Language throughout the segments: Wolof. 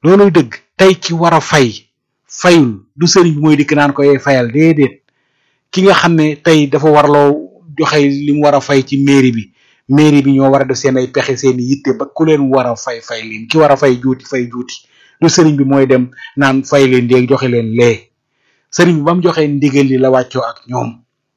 looluy dëgg tey ki war a fay fayul du sëriñ bi mooy dikk naan ko yee fayal déedéet ki nga xam ne tey dafa warloo joxe li mu war a fay ci mairie bi mairie bi ñoo war a def seen ay pexe seen i yitte ba ku leen war a fay fay leen ki war a fay juuti fay juuti du sëriñ bi mooy dem naan fay leen léegi joxe leen lee sëriñ bi ba mu joxee ndigal li la wàccoo ak ñoom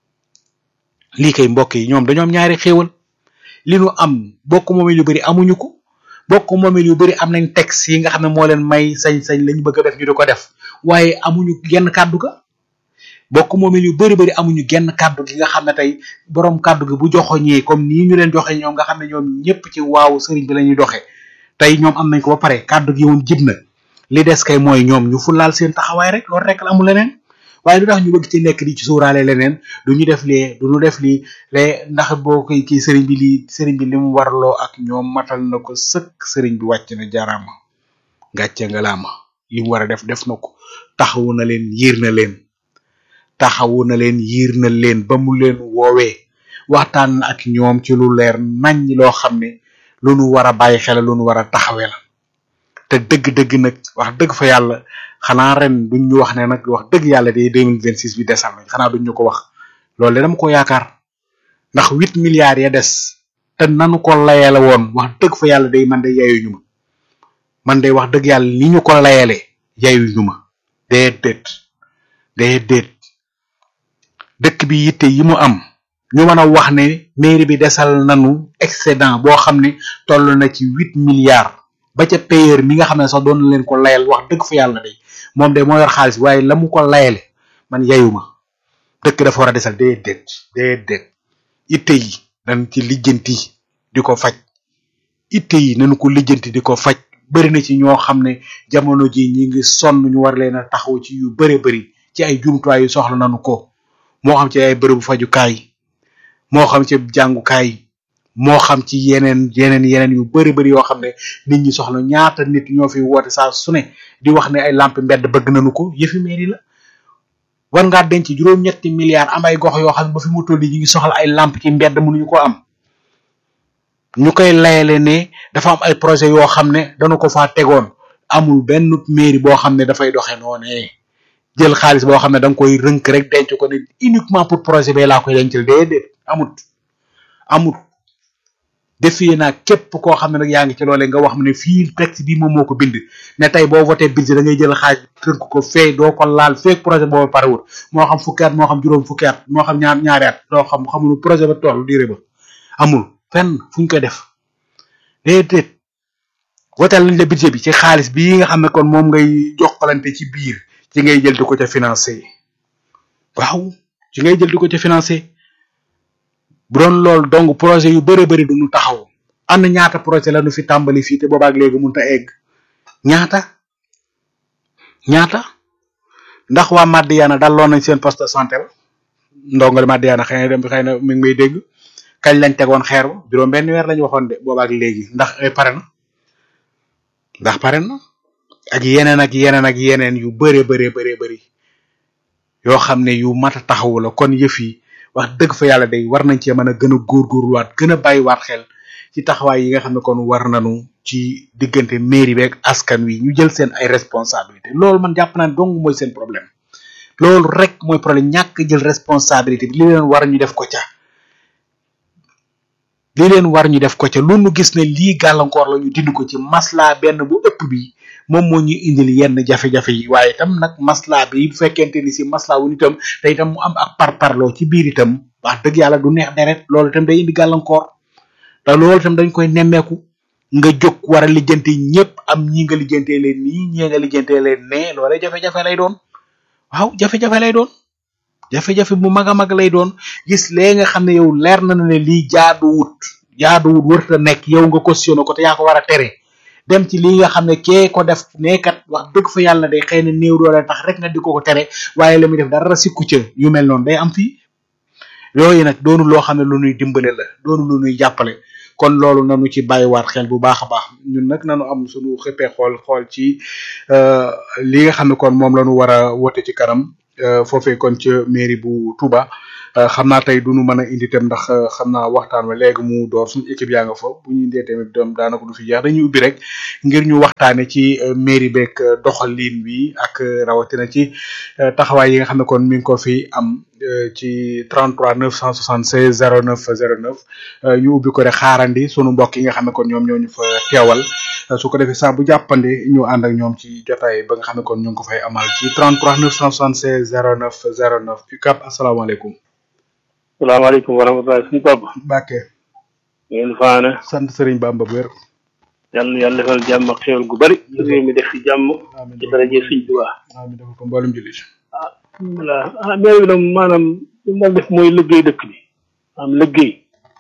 lii kay mbokk yi ñoom dañoo am ñaari xéewal li nu am bokk moomeel yu bari amuñu ko bokk moomeel yu bari am nañ texte yi nga xam ne moo leen may sañ-sañ lañu bëgg a def ñu di ko def waaye amuñu genn kàddu ga bokk moomeel yu bari bari amuñu genn kàddu gi nga xam ne tey borom kàddu gi bu joxoñee comme nii ñu leen joxe ñoom nga xam ne ñoom ñëpp ci waaw sëriñ bi la ñuy doxee tey ñoom am nañ ko ba pare kàddu gi woon jib na li des kay mooy ñoom ñu fulaal seen taxawaay rek loolu rek la amul leneen waaye lu tax ñu bëgg ci nekk di ci sóoraale leneen du ñu def lee du ñu def lii lee ndax boo koy kii sëriñ bi lii sëriñ bi li mu warloo ak ñoom matal na ko sëkk sëriñ bi wàcc na jaaraama gàcce nga laama li mu war a def def na ko taxawu na leen yiir na leen taxawu na leen yiir na leen ba mu leen woowee waxtaan na ak ñoom ci lu leer nañ loo xam ne lu nu war a bàyyi xel lu nu war a taxawee la te dëgg-dëgg nag wax dëgg fa yàlla xanaa ren duñ ñu wax ne nag wax dëgg yàlla de deux mille vingt six bi desal nañ xanaa duñ ñu ko wax loolu de dama ko yaakaar ndax huit milliards ya des te nanu ko layale woon wax dëgg fa yàlla day man de yayuñu ma man de wax dëgg yàlla ni ñu ko layale yayuñu ma déedéet déedéet dëkk bi yitte yi mu am ñu mën a wax ne mairie bi desal nanu excédent boo xam ne toll na ci huit milliards ba ca payeur mi nga xam ne sax doon na leen ko layal wax dëgg fa yàlla day moom de moo yor xaalis waaye la mu ko layale man yayuma dëkk dafa war a desal déedéet déedéet itte yi dañ ci lijjanti di ko faj itte yi nañu ko lijjanti di ko faj bëri na ci ñoo xam ne jamono ji ñi ngi sonn ñu war leen a taxaw ci yu bëri bëri ci ay jumtuwaay yu soxla nañu ko moo xam ci ay bërëbu fajukaay moo xam ci jàngukaay moo xam ci yeneen yeneen yeneen yu bëri bëri yoo xam ne nit ñi soxla ñaata nit ñoo fi woote saa su ne di wax ne ay lampe mbedd bëgg nañu ko yëfi mairie la war ngaa denc juróom-ñetti milliards am ay gox yoo xam ne ba fi mu toll ñu ngi soxla ay lampe ci mbedd mënuñu ko am ñu koy layale ne dafa am ay projet yoo xam ne dañu ko faa tegoon amul benn mairie boo xam ne dafay doxe noonee jël xaalis boo xam ne da nga koy rënk rek denc ko ne uniquement pour projet bee laa koy dencal déedéet amut amut defee naa képp koo xam ne nag yaa ngi ci loolee nga wax ne fii texte bi moom moo ko bind ne tey boo voté budget da ngay jël xaaj tënk ko fee doo ko laal feek projet boobu parewul moo xam fukki at moo xam juróom fukki at moo xam ñaar ñaari at doo xam xamul projet ba toll diire ba amul fenn fu ñu koy def déedéet wotal nañ la budget bi ci xaalis bii nga xam ne kon moom ngay jokkalante ci biir ci ngay jël di ko ca financé waaw ci ngay jël di ko ca financé bu doon loolu donc projet yu bëri bëri duñu taxaw am na ñaata projet la nu fi tàmbali fii te boobaak léegi mënut a egg ñaata ñaata ndax waa Madiana daloon nañ seen poste de santé ba ndongali Madiana xëy na dem xëy na mi ngi may dégg kañ lañ tegoon xeer ba juróom benn weer lañu waxoon de boobaak léegi ndax pare na ndax pare na ak yeneen ak yeneen ak yeneen yu bëree bëree bëree bëri yoo xam ne yu mat a taxawu la kon yëf yi wax dëgg fa yàlla day war nañ cee mën a gën a góorgóorluwaat gën a bàyyiwaat xel ci taxawaay yi nga xam ne kon war nañu ci diggante mairie beeg askan wi ñu jël seen ay responsabilité loolu man jàpp naa ne dong mooy seen problème loolu rek mooy problème ñàkk jël responsabilité bi li leen war ñu def ko ca li leen war ñu def ko ca lu nu gis ne lii gàllankoor la ñu dindi ko ci masla benn bu ëpp bi moom moo ñu indil yenn jafe-jafe yi waaye itam nag masla bi bu fekkente ni si masla wu itam te itam mu am ak parparloo ci biir itam wax dëgg yàlla du neex deret loolu itam day indi gàllankoor te loolu itam dañ koy nemmeeku nga jóg war a lijjanti ñëpp am ñi nga lijjantee leen nii ñii nga lijjantee leen ne loolee jafe-jafe lay doon waaw jafe-jafe lay doon jafe-jafe bu mag a mag lay doon gis lee nga xam ne yow leer na ne lii jaaduwut jaaduwut wërta nekk yow nga cautionné ko te yaa ko war a tere dem ci lii nga xam ne kee ko def neekat wax dëgg fa yàlla day xëy na néew doole tax rek nga di ko ko tere waaye la muy def dara sikku ca yu mel noonu day am fii yooyu nag doonu loo xam ne lu nuy dimbale la doonu lu nuy jàppale kon loolu nanu ci bàyyiwaat xel bu baax a baax ñun nag nanu am suñu xëppee xool xool ci li nga xam ne kon moom la ñu war a wote ci kanam foofee kon ca mairie bu Touba xam naa tey duñu mën a indi tam ndax xam naa waxtaan wa léegi mu door suñu équipe yaa nga fa bu ñu indee tamit doom daanaka du fi jeex dañuy ubbi rek ngir ñu waxtaane ci mairie beeg doxalin bi ak rawatina ci taxawaay yi nga xam ne kon mi ngi ko fi am ci 33 976 09 09 ñu ubbi ko rek xaarandi sunu mbokk yi nga xam ne kon ñoom ñoo ñu fa teewal su ko defee saa bu jàppande ñu ànd ak ñoom ci jotaay ba nga xam ne kon ñu ngi ko fay amal ci 33 976 09 09 UCAB asalaamaaleykum. salaamaaleykum wa rahmatulah suñu papa. Mbacke. ngeen faane. sant Serigne Bamba bu wér. yàlla na yàlla defal jàmm ak xéwal gu bari. réew mi def ci jàmm. ci daraje Sëñ Tuubaa. amiin defal ko mboolem jullit. ah voilà ah maire bi nag maanaam li mu def mooy liggéey dëkk bi. am liggéey.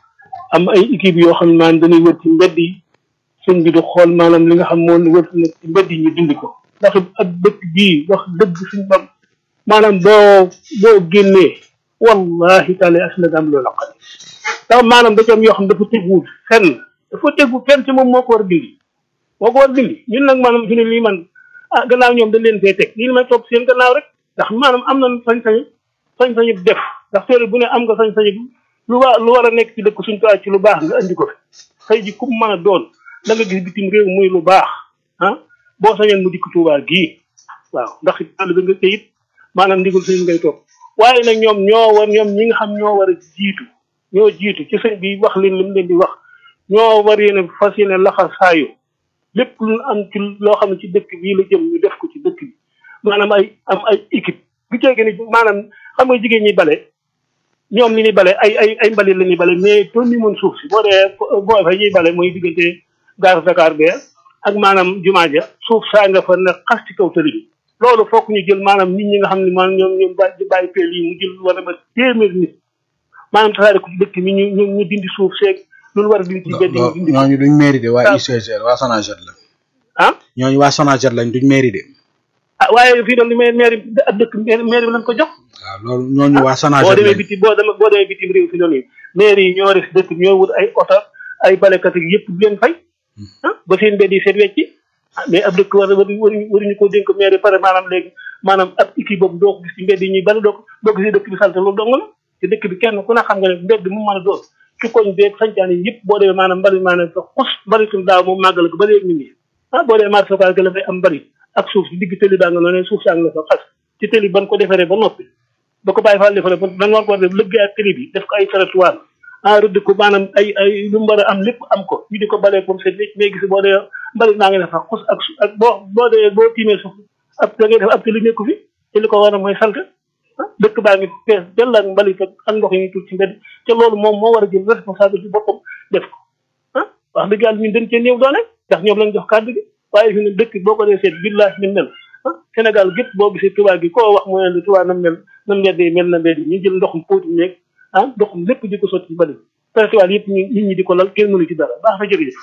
am ay équipe yoo xam ne maanaam dañuy wër ci mbedd yi. sëñ bi di xool maanaam li nga xam moo wër nekk ci mbedd yi ñu dindi ko. ndax ak dëkk bii wax dëgg suñu bam maanaam boo boo génnee. wallahi taala as na am loolu laqali ndax maanaam da ci am yoo xam dafa teguwul fenn dafa tegu fenn ci moom moo ko war a dindi moo ko war a dindi ñun nag maanaam fi ne lii man ah gannaaw ñoom dañ leen fee teg lii may topp seen gannaaw rek ndax maanaam am na sañ-sañu sañ-sañu def ndax teere bu ne am nga sañ-sañu lu wa lu war a nekk ci dëkk suñ ko ci lu baax nga andi ko fi xëy ji ku mën a doon da nga gis bitim réew muy lu baax ah boo sañoon mu dikk Tuubaa gii waaw ndax àll ba nga it maanaam ndigul sëñ ngay topp waaye nag ñoom ñoo war ñoom ñi nga xam ñoo war a jiitu ñoo jiitu ci sëñ bi wax leen li mu leen di wax ñoo war yéene fas yéene laxa saayu lépp lu am ci loo xam ne ci dëkk bii la jëm ñu def ko ci dëkk bi maanaam ay am ay équipe bu ceegee ni maanaam xam nga jigéen ñi bale ñoom li ñuy bale ay ay ay mbalit la ñuy bale mais toon ni mën suuf si boo dee boo fa ñuy bale mooy diggante gare Dakar bee ak maanaam jumaa ja suuf saa nga fa ne xas ci kaw tëli bi loolu fokk ñu jël maanaam nit ñi nga xam ne maanaam ñoom ñoom bàyyi bàyyi peel yi mu jël war a ba téeméer nit maanaam tasaare ko ci dëkk mi ñu ñu ñu dindi suuf seeg loolu war a dindi ci mbedd yi dindi ko ñooñu duñ mairie de waa UCG waa Sonaged la. ah ñooñu waa Sonaged lañ duñ mairie de. ah waaye fii doon li may maire ab dëkk maire bi lañ ko jox waaw loolu ñooñu waa boo Sonaged demee lañ. biti boo demee boo demee bitim réew fi doon yi maire yi ñoo def dëkk bi ñoo wut ay oto ay balekat yi yëpp di leen fay ah ba seen mbedd yi seet wecci ah mais ab dëkk war waruñu waruñu ko dénk maire yi pare maanaam léegi maanaam ab équipe boobu doo ko gis ci mbedd yi ñuy bale doo ko doo ko gis dëkk bi salte loolu dong la te dëkk bi kenn ku ne xam nga ne mbedd mu mën a doon ci koñ beeg sañcaan yi yëpp boo demee maanaam mbali maanaam sa xus mbalitum daaw moom màggal ko ba léegi ñu ngi ah boo demee marché local la fay am mbali ak suuf si digg tëli baa nga noonu suuf saa nga la fa xas ci tëli ban ko defaree ba noppi ba ko bàyyi faal defaree ba dañ war ko def lëggee ak tëli bi def ko ay trottoir ah rëdd ko maanaam ay ay lu mu war a am lépp am ko ñu di ko balee comme c'est mais gis boo dee mbali maa ngi def xus ak su ak boo boo dee boo tiimee suuf ab da ngay def ab tëli nekku fi te li ko war a mooy sant ah dëkk baa ngi fees dell ak mbalit ak ak ndox yi ñuy tuur ci mbedd te loolu moom moo war a jël responsabilité boppam def ko ah wax dëgg yàlla ñun dañ cee néew doole ndax ñoom lañ jox kàddu gi waaye fi ne dëkk boo ko dee seet billahi ni mel ah Sénégal gépp boo gisee tubaab gi koo wax mu ne la tubaab nam mel nam mbedd yi mel na mbedd yi ñu jël ndoxum póoti meeg ah ndoxum lépp di ko sotti ci mbalit festival yëpp ñu nit ñi di ko lal kenn mënu ci dara baax na jërëjëf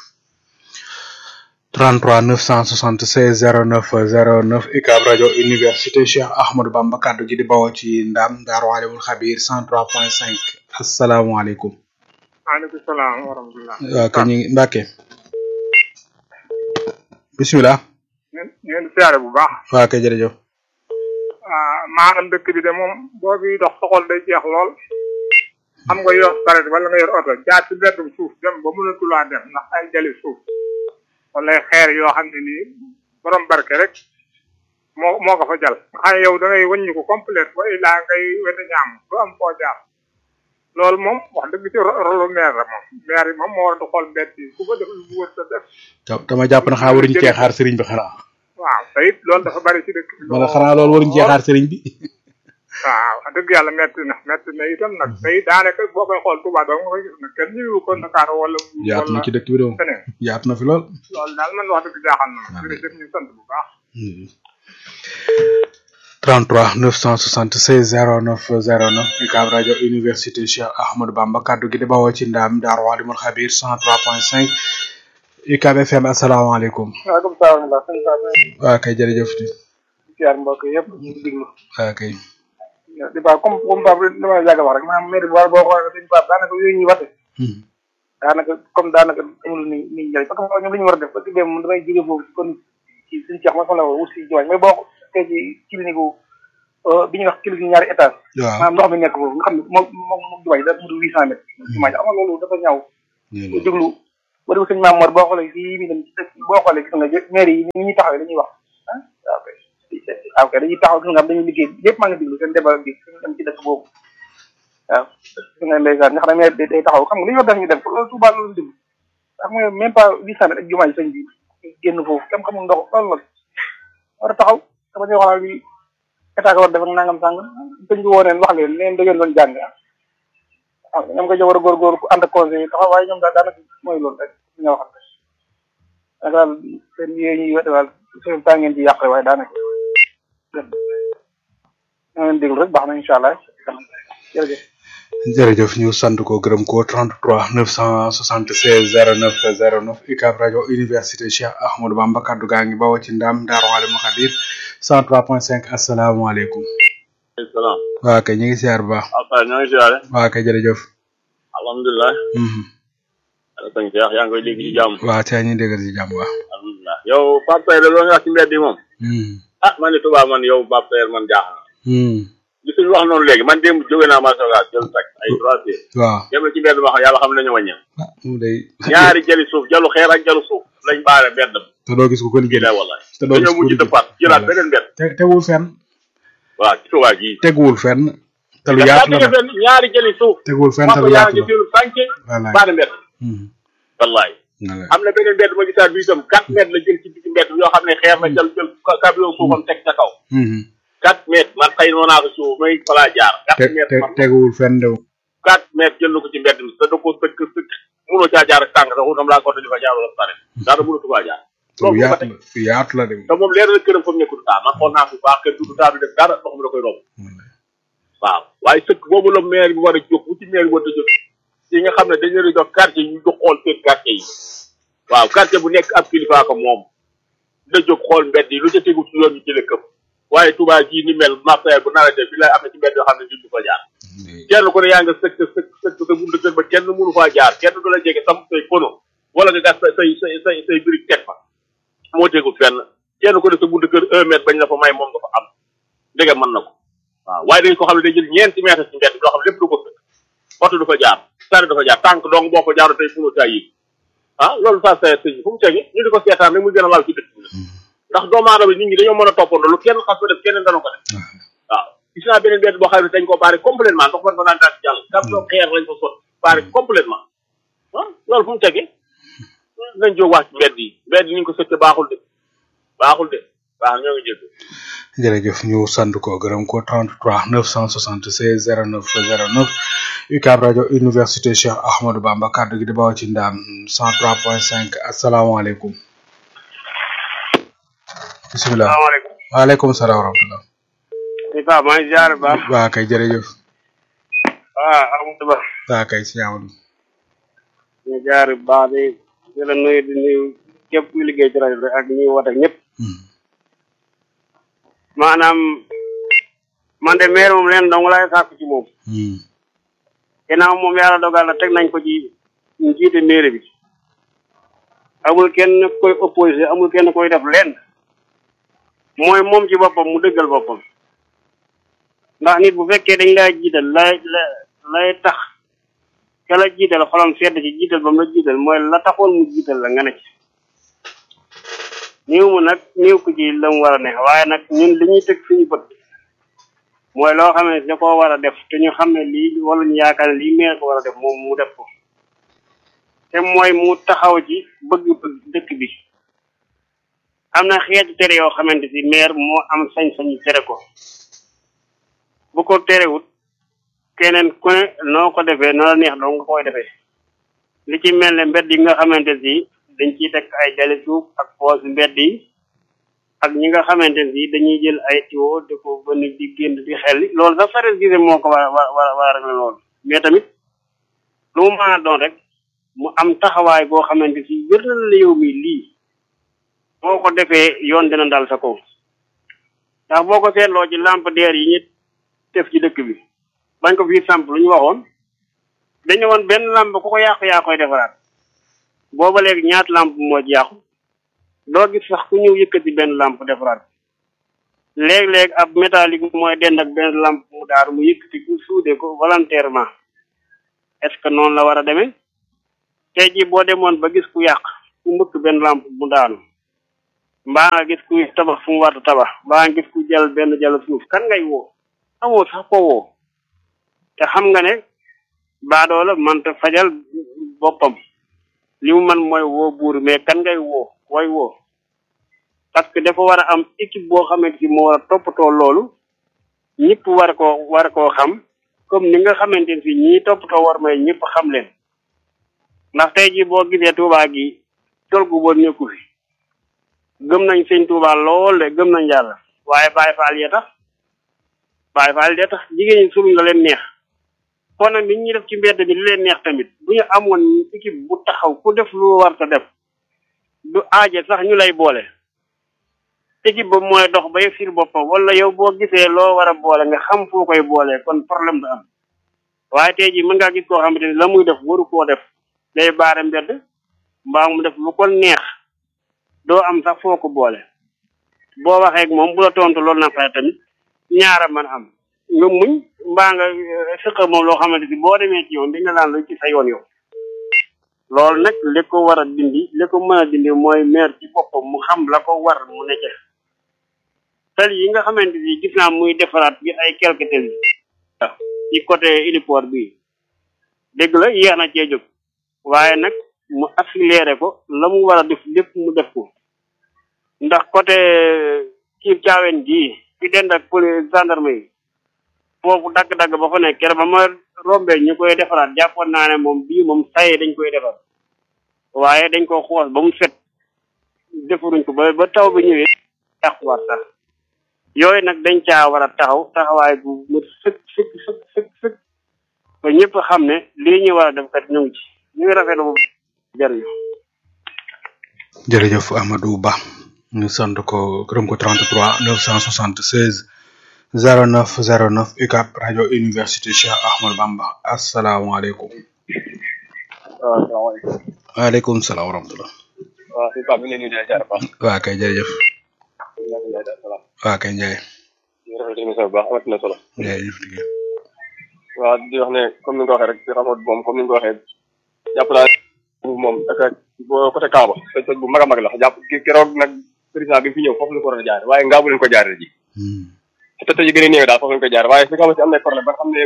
33 976 09 09 UCAB rajo université Cheikh Ahmadou Bamba kaddu gi di bawoo ci Ndam Daaru Alimul Xabir 103.5 asalaamaaleykum. maaleykum salaam wa rahmatulah. waaw kay ñu ngi Mbacke. bisimilah. ngeen ngeen siyaare bu baax. waaw kay jërëjëf. ah maanaam dëkk bi de moom boo bi dox soxol day jeex lool. xam nga yor saret wala nga yor oto jaar ci mbeddum suuf dem ba mënatulaa dem ndax ay jali suuf. wala xeer yoo xam ne nii borom barke rek moo moo ko fa jal nga xam ne yow da ngay wëññi ko complète ba ilaa ngay wete ñaam du am foo jaar loolu moom wax dëgg ci rolu maire la moom maire yi moom moo war a xool mbedd yi ku ko def lu wër sa def ta- dama jàpp na xanaa waruñu cee xaar sëriñ bi xanaa. waaw te it loolu dafa bari ci dëkk bi wala xanaa loolu waruñu cee xaar sëriñ bi. waaw wax dëgg yàlla metti na metti na itam nag tey daanaka boo koy xool Touba doo nga koy gis nag kenn ñëwu ko Dakar wala yaatu na ci dëkk bi de moom feneen yaatu na fi lool. loolu daal man wax dëgg jaaxal na ma jërëjëf ñu sant bu baax 33 976 09 09 UCAB rajo université Cheikh Ahmadou Bamba kaddu gi di bawoo ci Ndam Daaru Alimul Xabir 103.5 UCAB FM asalaamaaleykum. waaleykum salaam wa rahmatulah waaw kay jërëjëf di siyaar mbokk yëpp ñu ngi diglu waaw kay. di baax comme comme Pape li ma la yàgg a wax rek maanaam maire bi war boo xoolee dañu Pape daanaka yooyu ñuy wate daanaka comme daanaka amul ni ni njëriñ parce que ñoom li ñu war a def parce que dem damay jóge foofu kon ci suñu ceex ma sama la wut si jiwañ mais boo ko tey ci clinique gu bi ñuy wax kilifa ñaari étage waaw maanaam ndox mi nekk foofu nga xam ne moom moom moom jumaa ji da mu du huit cent mètres jumaa ji xam nga loolu dafa ñaaw bu déglu boo déglu sëñ Maam Mor boo xoolee fii mi dem ci dëkk boo xoolee gis nga maire yi ni ñuy taxawee dañuy wax ah waaw kay waaw kay dañuy taxaw gis nga dañuy liggéey yëpp maa ngi déglu seen débat bi suñu dem ci dëkk boobu waaw gis nga ndeysaan nga xam ne maire bi day taxaw xam nga li ñu war def ñu def loolu Touba loolu déglu xam nga même pas huit cent mètres ak jumaa ji sëñ bi génn foofu kenn xamul ndox loolu la war a taxaw dama ñuy waxal bi état ko war def ak nangam sàngam sëñ bi woo neen wax leen neen da ngeen doon jàng ah ñoom ko war a góorgóor ku ànd ak conseil taxaw waaye ñoom daal daanaka mooy loolu rek li nga waxal rek daal seen yéen ñuy wete daal seen temps ngeen ci yàq waaye daanaka ñoo leen déglu rek baax na incha allah jërëjëf jërëjëf ñu sant ko gërëm ko 33 976 09 09 UCAB rajo université Cheikh Ahmadou Bamba kaddu gaa ngi bawoo ci ndam Daaru Alimul Xabir 103.5 asalaamaaleykum. salaam. waa kay ñu ngi siyaar bu baax. Alpha ñoo ngi siyaare. waa kay jërëjëf. alhamdulilah. ala sëñ Cheikh yaa ngi koy dégg ci jàmm. waa tey ñu déggal ci jàmm waaw. alhamdulilah yow Pape Seydou loolu nga wax ci mbedd yi moom. ah man de Touba man yow Pape Seydou man jaaxal na. li suñu wax noonu léegi man démb jóge naa Masoga jël tak ay trois heures. waaw. dem na ci mbedd ma xam yàlla xam nañu wàññeeku. ah mu day. ñaari jëli suuf jalu xeer ak jalu suuf lañ baare mbedd ba. te doo gis ko ko liggéey. bii wallaay. te doo gis dañoo ko mujj liggéey. dëppaat jëlaat beneen mbedd. te teguwul fenn. waaw ci Touba gii. teguwul fenn. te lu yaa yaatu la nag fenn ñaari jëli suuf. teguwul fenn te Papa lu yaa yaatu ngi la. jël sànce wallaay. baare mbedd. Mhm. wallaay. wallaay. am na beneen mbedd ma gisaat bi itam quatre mètres la jël ci digg mbedd yoo xam ne xeer la jël jël camion suufam teg ca kaw Mhm. quatre mètres man xëy na naa ko suuf may falaa jaar te quatre mètres te man teguwul fenn de. quatre mètres jël na ko ci mbedd mi te da koo sëkk sëkk mënoo caa jaar ak tànk sax dam laa ko di fa jaar wala pare daana mënatu faa jaar te lu loolu ko yaatu teg la lu yaatu la de. te moom leer na këram fa mu nekk du taa man xool naa ko bu baax kër du taa du def dara ndox mi da koy romb waaw waaye sëkk boobu la maire bi war a jóg bu ci maire bi war a jóg yi nga xam ne dañu leen di jox quartier yi ñu jox xool seen quartier yi waaw quartier bu nekk ab kilifa ko moom da jóg xool mbedd yi lu ca tegu ci yoon ñu jëlee këpp waaye Touba gii ni mel marché bu nawetee bi lay am na ci mbedd yoo xam ne nit du fa jaar kenn ku ne yaa nga sëkk sëkk sëkk sa buntu kër ba kenn mënu faa jaar kenn du la jege sam say pono wala nga gas say say say say brique teg fa moo tegul fenn kenn ku ne sa buntu kër un mètre bañ la fa may moom nga fa am ndege mën na ko waaw waaye dañ ko xam ne day jël ñeenti mètre ci mbedd loo xam ne lépp du ko sëkk oto du fa jaar sari du fa jaar tànk dong boo ko jaaru tey fu mu yi ah loolu ça c'est sëñ fu mu tege ñu di ko seetaan rek muy gën a laal ci dëkk bi ndax doomu aadama nit ñi dañoo mën a toppandoo lu kenn xas ko def keneen dana ko def waaw gis naa beneen benn boo xam ne dañ ko baare complètement ndox man fa daan daan jàll kam soo xeer lañ fa sot baare complètement ah loolu fu mu tege nañ jóg wax ci mbedd yi mbedd yi ni ñu ko sëkke baaxul de baaxul de baax ñoo ngi jégg jërëjëf ñu sant ko gërëm ko 33 976 09 09 UCAB rajo université Cheikh Ahmadou Bamba kaddu gi di bawoo ci ndaam 103.5 asalaamaaleykum. bisimilah. salaamaaleykum. waaleykum salaam wa rahmatulah. di Pape maa ngi ziar bu baax. waa kay jërëjëf. ah Amadou Ba. waa kay si Amadou. ñu ziar bu baax di di la nuyu di nuyu képp kuy liggéey ci rajo bi ak ñuy woote ñëpp. maanaam man de maire moom leen dong laay sàkku ci moom. ginnaaw moom yàlla dogal na teg nañ ko ci njiite maire bi. amul kenn koy opposé amul kenn koy def lenn. mooy moom ci boppam mu dëggal boppam. ndax nit bu fekkee dañ laa jiital lay la lay tax ka la jiital xolam sedd ci jiital ba mu la jiital mooy la taxoon mu jiital la nga ne ci niw mu nag niw ko ci la mu war a ne waaye nag ñun li ñuy teg suñu bët mooy loo xam ne da koo war a def te ñu xam ne lii wala ñu yaakaar ne lii meer ko war a def moom mu def ko te mooy mu taxaw ci bëgg-bëgg dëkk bi am na xeetu tere yoo xamante si maire moo am sañ-sañu tere ko bu ko terewut keneen ku ne noo ko defee noo la neex doo nga koy defee li ci mel ne mbedd yi nga xamante si dañ ciy teg ay jali suuf ak foos mbedd yi ak ñi nga xamante si dañuy jël ay tiwo di ko bënn di génn di xel loolu sax sares gise moo ko war a war a war a régler loolu mais tamit lu mu mën a doon rek mu am taxawaay boo xamante si wér na la yow mi lii boo ko defee yoon dina dal sa kaw ndax boo ko seetloo ci lampadaire yi ñu def ci dëkk bi bañ ko fii samp lu ñu waxoon dañu woon benn lamp ku ko yàqu yaa koy defaraat booba léegi ñaata lamp moo ci yàqu doo gis sax ku ñëw yëkkati benn lamp defaraat léeg-léeg ab métallique mooy dend ak benn lampe mu daaru mu yëkkati ku suude ko volontairement est-ce que noonu la war a demee tey jii boo demoon ba gis ku yàq ku mbëkk benn lampe mu daanu mbaa nga gis ku tabax fu mu war a tabax mbaa nga gis ku jël benn jël suuf kan ngay woo amoo sax ko woo te xam nga ne baadoola manta fajal boppam li mu man mooy woo buur mais kan ngay woo koy woo parce que dafa war a am équipe boo xamante si moo war a toppatoo loolu ñëpp war koo war koo xam comme ni nga xamante ne si ñii toppatoo war may ñëpp xam leen ndax tey jii boo gisee Touba gi tol gu bon nekku fi gëm nañ sëñ Touba lool de gëm nañ yàlla waaye Baye Fall ya tax Baye Fall ya tax jigéen ñi suruñ la leen neex kon nag nit ñi def ci mbedd bi li leen neex tamit bu ñu amoon équipe bu taxaw ku def lu war ta def du aaje sax ñu lay boole équipe ba mooy dox ba yëg sir boppam wala yow boo gisee loo war a boole nga xam foo koy boole kon problème du am waaye tey jii mën ngaa gis koo xamante ni la muy def waru koo def day baare mbedd mbaa mu def lu ko neex doo am sax foo ko boole boo waxee ak moom bu la tontu loolu na fay tamit ñaara man am nga muñ mbaa nga sëqa moom loo xamante ni boo demee ci yoon dañ naan lu ci sa yoon yow loolu nag li ko war a dindi li ko mën a dindi mooy maire ci boppam mu xam la ko war mu nekk tali yi nga xamante ni gis naa muy defaraat bi ay quelque tali ci côté héliport bi dégg la yéex na cee jóg waaye nag mu accéléré ko la mu war a def lépp mu def ko ndax côté kii caawen gii fi dend ak police gendarme yi foofu dagg-dagg ba fa nekk keroog ba ma rombee ñu koy defaraat jàppoon naa ne moom bii moom saye dañ koy defar waaye dañ ko xoos ba mu set defaruñ ko ba ba taw bi ñëwee yàquwaat sax yooyu nag dañ caa war a taxaw taxawaay bu mu sëkk sëkk sëkk sëkk sëkk ba ñëpp xam ne lii ñu war a def kat ñu ngi ci ñu ngi rafetlu bu jërëjëf jërëjëf Amadou Ba ñu sant ko gërëm ko 33 976 09 09 UCAB rajo université Cheikh Ahmad Bamba asalaamaaleykum. waaw salaamaaleykum. waaleykum salaam wa rahmatulah. waaw si Pape bi ñu ngi leen di nuyu jaar baax. waa kay jërëjëf. waa kay Ndiaye. ñu rafetlu émission bi baax amati na solo. jërëjëf liggéey. waaw di wax ne comme ni nga ko waxee rek si xamoot moom comme ni nga ko waxee jàpp naa moom ak boo côté Kaaba toj toj bu mag a mag la jàpp keroog nag président bi fi ñëw foofu la ko waroon a jaar waaye ngaa bu leen ko jaaree ji. te toj yi gën a néew daal foofu lañ ko jaar waaye fi nga xamante am na problème ba nga xam ne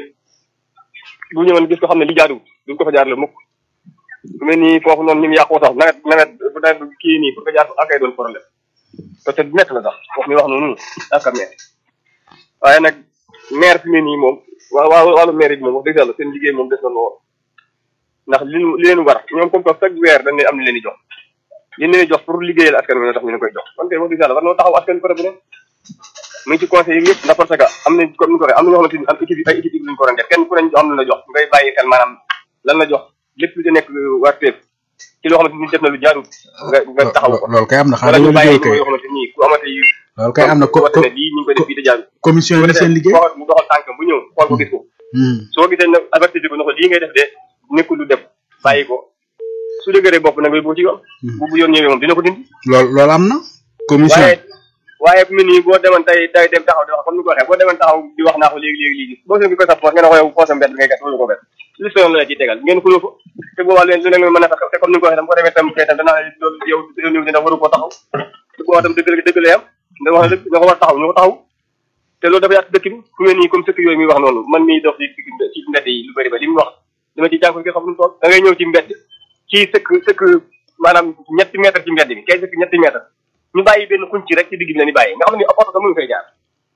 bu ñëwoon gis ko xam ne li jaaduwul duñ ko fa jaarale mukk su mel ni foofu noonu ñu ngi yàqoo sax nawet nawet bu nawet kii nii pour ko jaar akay doon problème te du nekk la sax wax mi wax noonu ak metti waaye nag maire fi mu nii moom waa waa wàllu maire bi moom wax dëgg yàlla seen liggéey moom des na lool ndax li li leen war ñoom comme que chaque weer dañ leen am ni leen di jox li leen di jox pour liggéeyal askan wi ñoo tax ñu leen koy jox kon kay wax dëgg yàlla war noo taxaw askan côté bu ne mu ngi ci conseil yi yëpp ndax parce que am nañ comme ni ko waxee am na ñoo xamante ni am équipe ay équipe lañ ko doon def kenn ku ne ñu am lan la jox ngay bàyyi xel maanaam lan la jox lépp lu ci nekk warteef ci loo xamante ni def na lu jaarul nga nga taxaw ko loolu kay am na wala xanaa ñu dañoo bàyyi liggéey kay yoo xamante ni ku amate yu loolu kay am na ko wate ne lii ñu ngi koy def fii te jaarul commission yi seen liggéey. mu doxal tànkam bu ñëw xool ko gis ko Hmm. soo gisee nag avertir ko ne ko lii ngay def de nekkul lu def bàyyi ko su dëgëree bopp nag boo ci yoon bu bu yoon ñëwee moom dina ko dindi loolu loolu am na. commission waaye waaye fu mu nii boo demoon tey tey dem taxaw di wax comme ni ko waxee boo demoon taxaw di wax naa ko léegi léegi léegi boo seen gi koy sa poos nga ne ko yow poosam mbedd ngay gas wala ko bet li soyoon la la ciy tegal ngeen xuloo ko te boobaa leen lu ne mën a taxaw te comme ni nga ko waxee tam boo demee tam kay tam danaa loolu yow yow ñëw dina waru koo taxaw te boobaa tam dëgg la dëgg lay am nga wax dëgg nga ko war taxaw ñu ko taxaw te loolu dafa yàq dëkk bi fu mu nii comme sëkk yooyu muy wax noonu man miy dox ci ci mbedd yi lu bëri ba li mu wax dama ci jànko nga xam lu mu toll da ngay ñëw ci mbedd ci sëkk sëkk maanaam ñetti mètre ci mbedd bi kay sëkk ñetti mètre ñu bàyyi benn kuñ ci rek ci digg bi la ñu bàyyi nga xam ne oto sax mënu fay jaar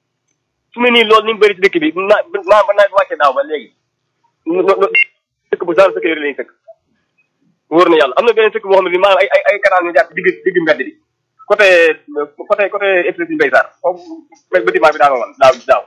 fu mu nii loolu ni mu bëri ci dëkk bi na maa ba naa wàcce daaw ba léegi no- no- sëkk bu genre sëkk yooyu lañuy sëkk wóor na yàlla am na beneen sëkk boo xam ne bi maanaam ay ay ay canal ñu jaar ci digg digg mbedd bi côté côté côté épicerie Mbaye Sarr foofu bâtiment bi daa woon daaw daaw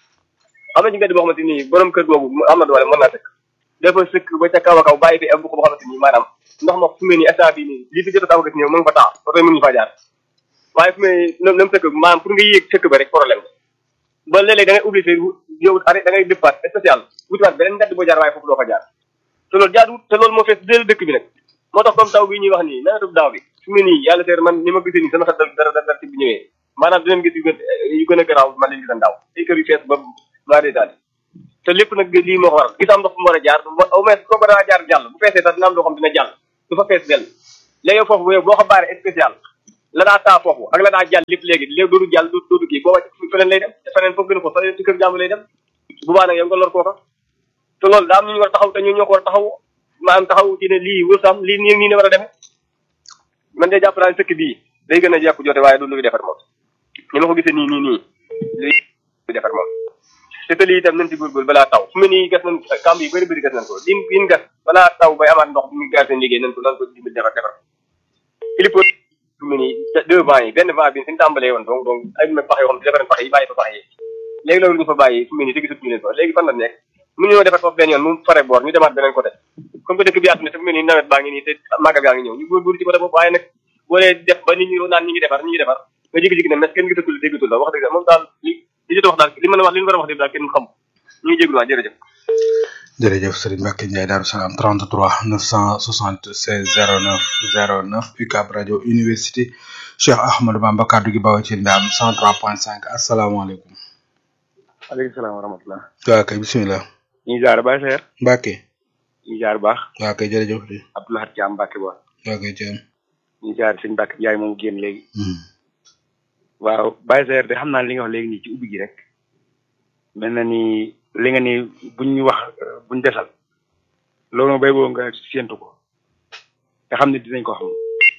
am na ci mbedd boo xamante ni borom kër googu am na doole mën naa sëkk dafa sëkk ba ca kaw a kaw bàyyi fi am bu ko boo xamante ni maanaam ndox ma fu mu ne nii instant bii nii lii fi jot a taw gis ñëw mu ngi fa taa oto yi mënuñu faa jaar waaye fu mu ne nii nam sëkk maanaam pour nga yéeg sëkk ba rek problème ba léeg-léeg da ngay obligé yow arrêt da ngay départ spécial wutiwaat beneen mbedd boo jaar waaye foofu doo fa jaar te loolu jaaduwut te loolu moo fees deel dëkk bi nag moo tax comme taw bi ñuy wax nii nawetu daaw bi fu mu ne nii yàlla seer man ni ma gisee nii sama xel dara dara dara ci bu ñëwee maanaam dinañ gis yu gën yu gën a garaaw man lañ gisan daaw ay kër yu fees ba maa dee daal te lépp nag lii moo ko waral gis am ndox fu mu war a jaar au moins koo ko daa jaar jàll bu feesee sax dina am loo xam dina jàll du fa fees dell léegi foofu bu boo ko baaree spécial la daa taa foofu ak la daa jàll lépp léegi léegi doodu jàll du doodu kii booba feneen lay dem te feneen foofu gën a ko fa ci kër jàmm lay dem bu baax nag yow nga lor kooka te loolu daa am ñu ñu war a taxaw te ñoo ñoo ko war a taxaw maanaam taxaw ci ne lii wërsam lii nii nii ne war a demee man de jàpp naa ne sëkk bii day gën a jekku jote waaye du luy defar moom ni ma ko gisee nii nii nii lii luy defar moom te te lii itam nañ ci góorgóorlu balaa taw fu mu nii gas nañ kamb yi bëri bëri gas nañ ko lin lin gas balaa taw bay amaat ndox bu muy gas seen liggéey nañ ko nan ko dimbali defar defar il faut fu mu nii deux vents yi benn vent bi suñu tàmbalee woon donc donc ay pax yoo xam ne defaren pax yi bàyyi fa pax yi léegi loolu ñu fa bàyyi fu mu nii te gisatuñu leen fa léegi fan la nekk mu ñoo defar foofu benn yoon mu fare boor ñu demaat beneen côté comme que dëkk bi yaatu na te fu mu nii nawet baa ngi nii te màggal gaa ngi ñëw ñu góorgóorlu ci côté boobu waaye nag boo dee def ba nit ñi naan ñi ngi defar ñi ngi defar nga jékki-jékki ne mais kenn gisatul déggatul la wax dëgg moom daal li li jot wax daal li mën a wax li ñu war a wax dëgg daal kenn xam ñu ngi jéglu waa jërëjëf jërëjëf Serigne Mbacke Ndiaye Darou Salam 33 976 09 09 UCAB rajo université Cheikh Ahmadou Bamba kaddu gi bawoo ci Ndam 103.5 asalaamaaleykum. aleykum salaam wa rahmatulah. waaw kay bisimilah. ñu ngi jaar Baye Seer. Mbacke. ñu ngi jaar baax. waaw kay jërëjëf. Abdoulaye Thiam Mbacke ba. waaw kay Thiam. ñu ngi jaar sëñ Mbacke Ndiaye moom génn léegi. waaw Baye Seer de xam naa li nga wax léegi nii ci ubbi gi rek. mel na ni li nga ni buñ ñu wax buñ desal. loolu moom bay boo nga séentu ko. te xam ne dinañ ko xam.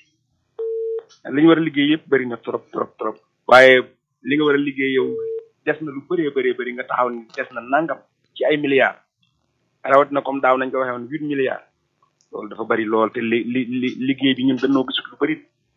li ñu war a liggéey yëpp bëri na trop trop trop. waaye li nga war a liggéey yow des na lu bëree bëree bëri nga taxaw ni des na nangam ci ay milliards. rawat na comme daaw nañ ko waxee woon huit milliards. loolu dafa bëri lool te li li li liggéey bi ñun dañoo gisut lu bëri.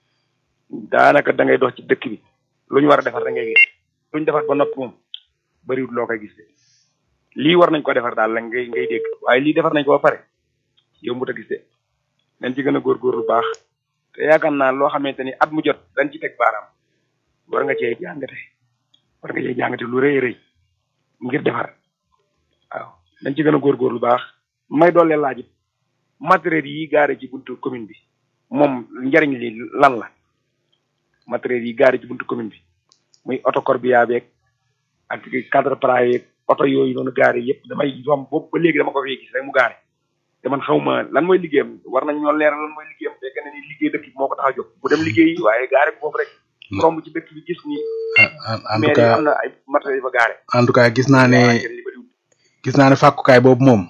daanaka da ngay dox ci dëkk bi lu ñu war a defar da ngay gis lu ñu defar ba noppi moom bëriwut loo koy gis de lii war nañ ko defar daal la ngay ngay dégg waaye lii defar nañ ko ba pare yombut a gis de nañ ci gën a góorgóorlu baax te yaakaar naa loo xamante ni at mu jot dañ ci teg baaraam war nga cee jàngate war nga cee jàngate lu rëy rëy ngir defar waaw dañ ci gën a góorgóorlu baax may doole laaj it matériel yi gaare ci buntu commune bi moom njariñ li lan la matériel yi gaare ci buntu commune bi muy oto corbillard beeg ak cadre plat yeeg oto yooyu noonu gaare yëpp damay yomb boobu ba léegi dama ko fee gis rek mu gaare te man xaw ma lan mooy liggéeyam war nañ ñoo leeral lan mooy liggéeyam fekk na ni liggéey dëkk bi moo ko tax a jóg bu dem liggéey waaye gaare ko boobu rek romb ci dëkk bi gis ni en tout cas am na ay matériel yi fa gaare en tout cas gis naa ne gis naa ne fàkkukaay boobu moom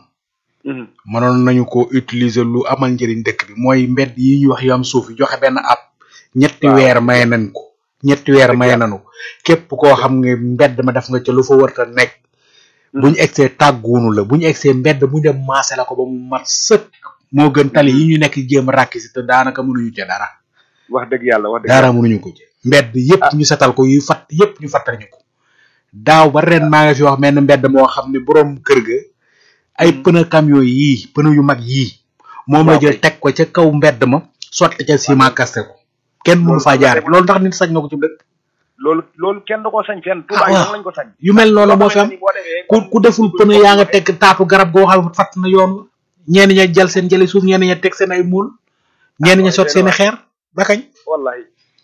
mënoon nañu ko utiliser lu amal njëriñ dëkk bi mooy mbedd yi ñuy wax yu am suuf yi joxe benn app ñetti weer maye nañ ko ñetti weer maye nañu képp koo xam nga mbedd ma def nga ca lu fa warta nekk buñu egsee tàgguunu la buñu egsee mbedd mu dem maase la ko ba mu mat sëkk moo gën tali yi ñu nekk jéem a ràkki si te daanaka mënuñu ca dara wax dëgg yàlla wax dëgg dara mënuñu ko ci mbedd yépp ñu setal ko yu fatt yépp ñu fattal ñu ko daaw ba ren maa nga fi wax menn mbedd moo xam ne borom kër ga ay pneu camion yii pneu yu mag yii moom la jël teg ko ca kaw mbedd ma sotti ca ciment kaste ko kenn mënu faa jaar loolu ndax nit sañ na ko ci dëkk loolu loolu kenn da koo sañ fenn Touba waaw lañ ko sañ yu mel noonu moo fi am ku ku deful pneu yaa nga teg taatu garab goo xam ne fatt na yoon ñenn ña jël seen jëli suuf ñenn ña teg seen ay muul ñenn ña sot seen i xeer ba kañ wallahi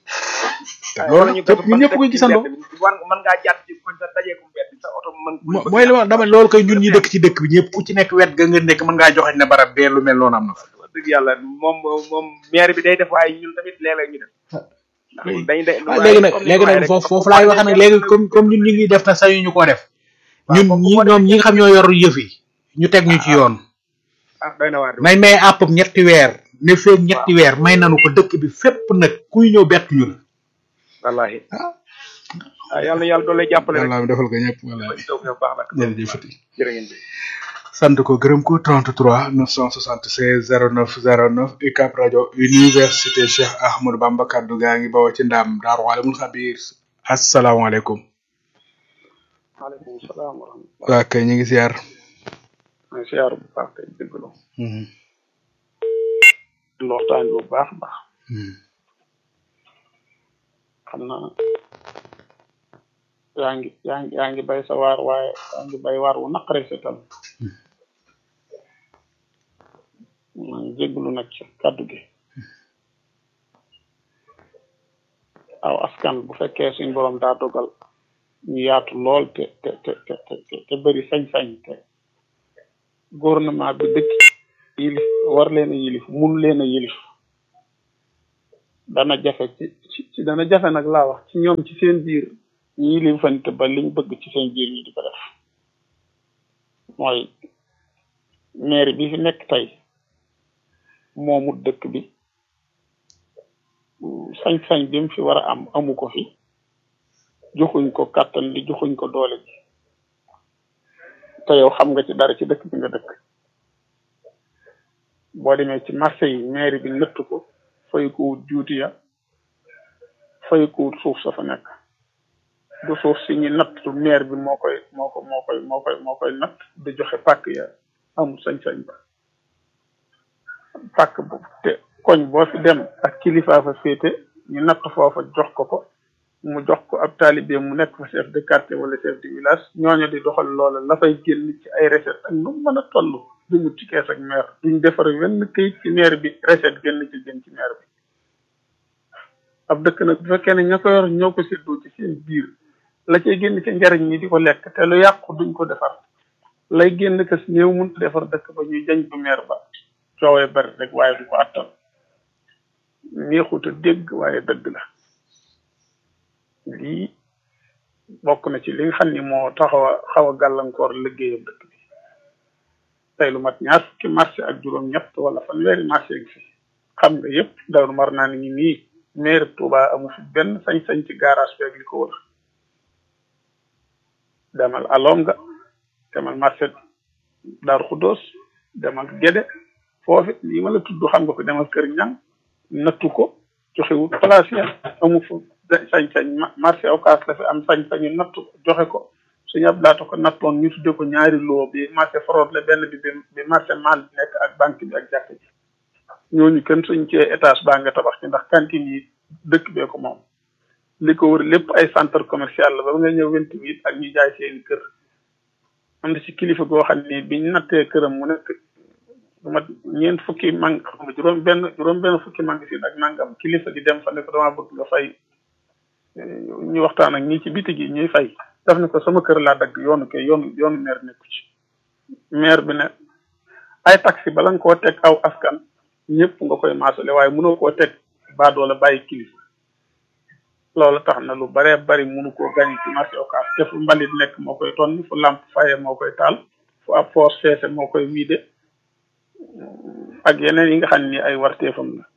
loolu ñëpp ñun ñëpp koy gisandoo war mën ngaa jàpp ci koñ sa dajee ko mbedd sa oto mën mooy li ma dama loolu koy ñun ñi dëkk ci dëkk bi ñëpp ku ci nekk wet ga nga nekk mën ngaa joxe ne barab bee lu mel noonu am na fa wax dëgg yàlla moom moom maire bi day def waaye ñun tamit léeg-léeg ñu def dañ day waaw léegi nag léegi nag foofu foofu laay wax nag léegi comme comme ñun ñu ngi def te sañu ñu koo def ñun ñi ñoom ñi nga xam ñoo yor yëf yi ñu teg ñu ci yoon ah doy na waar nañ may àppam ñetti weer ne feeg ñetti weer may nanu ko dëkk bi fépp nag kuy ñëw bett ñu la wallahi ah yàlla na yàlla doole jàppale rek yàlla defal ko ñëpp wallahi taw fi baax nag jërëjëfati jërë ngeen jëf sant ko gërëm ko 33 976 09 09 UCAB rajo université Cheikh Ahmadou Bamba kaddu gaa ngi bawoo ci ndam Daaru Alimul Xabiir asalaamaaleykum maaleykum salaam wa rahmatulah. waa kay ñu ngi siyaar maa ngi siyaar bu baax tey déglu. di waxtaan bu baax a baax. xam naa yaa ngi yaa ngi yaa ngi bay sa waar waaye yaa ngi bay waar wu naqare setal maa ngi jégalu nag ci kàddu gi aw askan bu fekkee suñ borom daa dogal ñu yaatu lool te te te te te te bëri sañ-sañ te gouvernement bi dëkk yilif war leen a yilif mun leen a yilif dana jafe ci ci dana jafe nag laa wax ci ñoom ci seen biir ñi yilifante ba liñ bëgg ci seen biir ñu di ko def mooy maire bi fi nekk tey moomu dëkk bi sañ-sañ bi mu fi war a am amu ko fi joxuñ ko kàttan li joxuñ ko doole ji te yow xam nga ci dara ci dëkk bi nga dëkk boo demee ci marché yi maire bi nëtt ko fay ko wut juuti ya fay ko wut suuf sa fa nekk du suuf si ñu natt maire bi moo koy moo ko moo koy moo koy moo koy natt di joxe pàkk ya amul sañ-sañ ba pàkk bu te koñ boo fi dem ak kilifa fa féete ñu natt foofa jox ko ko mu jox ko ab taalibe mu nekk fa chef de quartier wala chef de village ñooñu di doxal loola la fay génn ci ay recette ak nu mën a toll duñu ci kees ak maire duñ defar wenn këyit ci maire bi recette génn ci jëm ci maire bi ab dëkk nag bu fekkee ne ña ko yor ñoo ko séddoo ci seen biir la cay génn ci njariñ ñi di ko lekk te lu yàqu duñ ko defar lay génn kës néew mun defar dëkk ba ñuy jañ bu maire ba coowee bari rek waaye du ko attal neexut a dégg waaye dëgg la lii bokk na ci li nga xam ni moo taxaw a xaw a gàllankoor liggéeyam dëkk bi tey lu mat ñaar fukki marché ak juróom-ñett wala fanweeri marché gi fi xam nga yëpp daw mar naa ni nii maire Touba amu fi benn sañ-sañ ci garage bi ak li ko wër demal Alonga demal marché Darou Khoudoss demal Guédé foofu yi ma la tudd xam nga ko demal Kër Ñang nattu ko joxewul place ya amu fa sañ-sañ marché Ocass la fi am sañ-sañu nattu ko joxe ko suñu ab laata ko nattoon ñu tudde ko ñaari loo bi marché forod la benn bi bi marché mal bi nekk ak banque bi ak jàkk ji ñooñu kenn suñ cee étage baa nga tabax ci ndax cantine yi dëkk bee ko moom li ko wër lépp ay centre commercial la ba nga ñëw vingt huit ak ñu jaay seeni kër am na ci kilifa goo xam ni biñ nattee këram mu nekk du mat ñeent fukki mang xam nga juróom benn juróom benn fukki magasin ak nangam kilifa gi dem fa ne ko dama bëgg nga fay ñu waxtaan ak ñi ci biti gi ñuy fay daf ne ko sama kër laa dagg yoonu kay yoonu yoonu maire nekku ci maire bi ne ay taxi bala nga koo teg aw askan ñëpp nga koy maasale waaye mënoo koo teg baadoola bàyyi kilifa loolu tax na lu baree bari mënu koo gañ ci marché Ocass te fu mbalit nekk moo koy tonni fu lamp faye moo koy taal fu ab force feese moo koy wiide ak yeneen yi nga xam ni ay warteefam la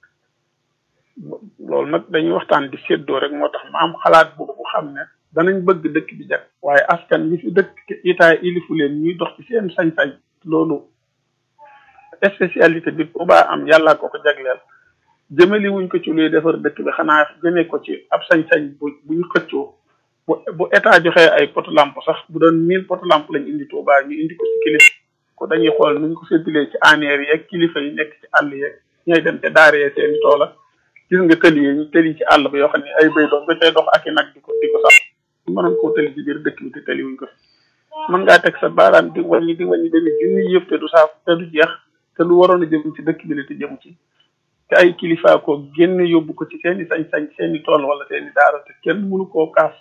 loolu nag dañuy waxtaan di séddoo rek moo tax ma am xalaat bu bu xam ne danañ bëgg dëkk bi jag waaye askan bi fi dëkk itaay ilifu leen ñuy dox ci seen sañ-sañ loolu spécialité bi Touba am yàllaa ko ko jagleel jëmali wuñ ko ci luy defar dëkk bi xanaa jëmee ko ci ab sañ-sañ bu bu ñu xëccoo bu bu état joxee ay poto lampe sax bu doon mille poto lampe lañ indi Touba ñu indi ko ci kilifa ko dañuy xool nuñ ko séddalee ci aneer yeeg kilifa yi nekk ci àll yeeg ñooy dem te daaree seen toola gis nga tëli yi ñu tëli ci àll ba yoo xam ne ay béy doon ba cay dox ak i nag di ko di ko sax mënoon koo tëli ci biir dëkk bi te tëli wuñ ko mën ngaa teg sa baaraam di wàññi di wàññi dañuy junni yëpp te du saa te du jeex te lu waroon a jëm ci dëkk bi la te jëm ci te ay kilifa ko génn yóbbu ko ci seeni sañ-sañ seeni tool wala seeni daara te kenn mënu koo kaas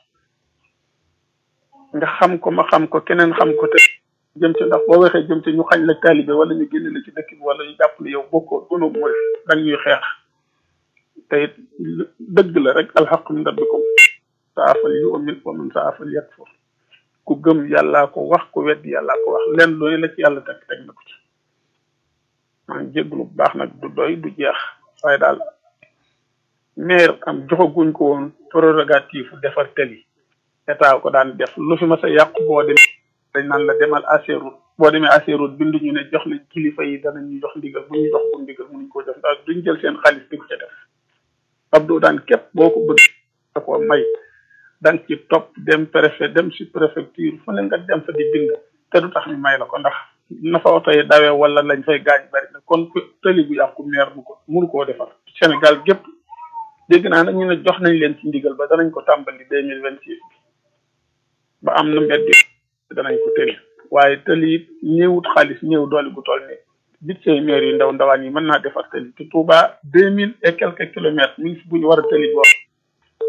nga xam ko ma xam ko keneen xam ko te jëm ci ndax boo waxee jëm ci ñu xañ la taalibe wala ñu génn la ci dëkk bi wala ñu jàpp ne yow bokkoo dono mooy dang ñuy xeex te it dëgg la rek alxaqu min rabbikum saafal yu'min wa man saafal yakfur ku gëm yàllaa ko wax ku wedd yàllaa ko wax lenn lu ne la ci yàlla teg teg na ko ci maa ngi jégalu bu baax nag du doy du jeex waaye daal maire am joxaguñ ko woon prérogative defar teli état ko daan def lu fi ma sa yàqu boo dem dañ naan la demal Ageroute boo demee Ageroute bindu ñu ne jox nañ kilifa yi danañ ñu jox ndigal bu ñu jox bu ndigal mënuñ koo jox ndax duñ jël seen xaalis di ko ca def Abdou daan képp boo ko bëgg da ko may danga ci topp dem préfet dem si préfecture fu ne nga dem fa di bind te du tax ñu may la ko ndax na fa oto yi dawee wala lañ fay gaañ bari na kon tëli bu yàqu maire bu ko mënu koo defar Sénégal gépp dégg naa nag ñu ne jox nañ leen ci ndigal ba danañ ko tàmbali deux mille vingt six bi ba am na mbedd danañ ko tëli waaye tëli it néewut xaalis néew doole gu toll ni budget maire yu ndaw ndawaan yi mën naa defar tëli te Touba deux mille et quelques kilomètres mi ngi fi bu ñu war a tëli boo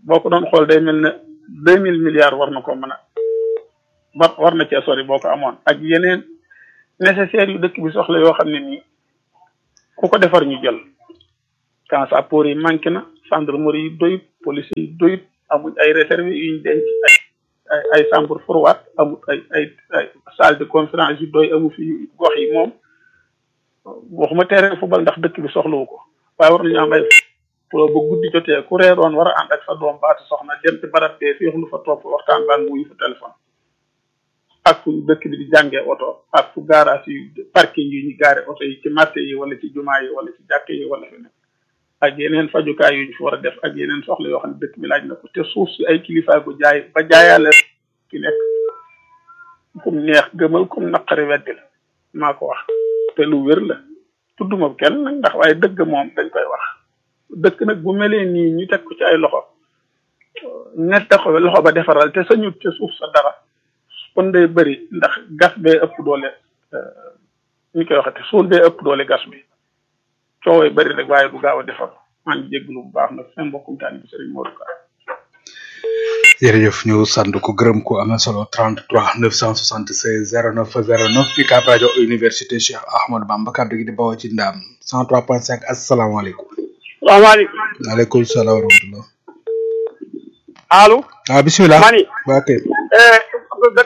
boo ko doon xool day mel ne deux mille milliards war na ko mën a war war na cee sori boo ko amoon ak yeneen nécessaires yu dëkk bi soxla yoo xam ne nii ku ko defar ñu jël quand ça pour yi manqué na gendarmerie yi doyut police yi doyut amuñ ay réserve yuñ denc ay ay ay chambre froide amul ay ay ay salle de conférence yu doy amu fi gox yi moom waxuma terrain football ndax dëkk bi soxlawu ko waaye war nañu am ay pour ba guddi jotee ku reeroon war a ànd ak sa doom baatu soxna dem ci barab bee féexlu fa toog fa waxtaan baa nguyu fa téléphone ak fu dëkk bi di jàngee oto ak fu garage yi parking yi ñu gaare oto yi ci marché yi wala ci jumaa yi wala ci jàkke yi wala fi nekk ak yeneen fajukaay yu ñu fi war a def ak yeneen soxla yoo xam ne dëkk bi laaj na ko te suuf si ay kilifa ko jaay ba jaayaale ki nekk kum neex gëmal kum naqari weddi la maa ko wax te lu wér la tudduma kenn nag ndax waaye dëgg moom dañ koy wax dëkk nag bu melee nii ñu teg ko ci ay loxo ñett ko loxo ba defaral te sañu te suuf sa dara kon day bëri ndax gas bee ëpp doole ñu koy waxate suul bee ëpp doole gas bi coowee bëri rek waaye du gaaw a defar maa ngi jégalu bu baax nag seen mbokkum taani bi Serigne Modou Ka jërëjëf ñu sant ko gërëm ko am na solo 33 976 09 09 UCAB rajo université Cheikh Ahmadou Bamba kàddu gi di bawoo ci ndaam 103.5 asalaamaaleykum. salaamaaleykum. waaleykum salaam wa rahmatulah. allo. ah bisimilah. mani. waa kay.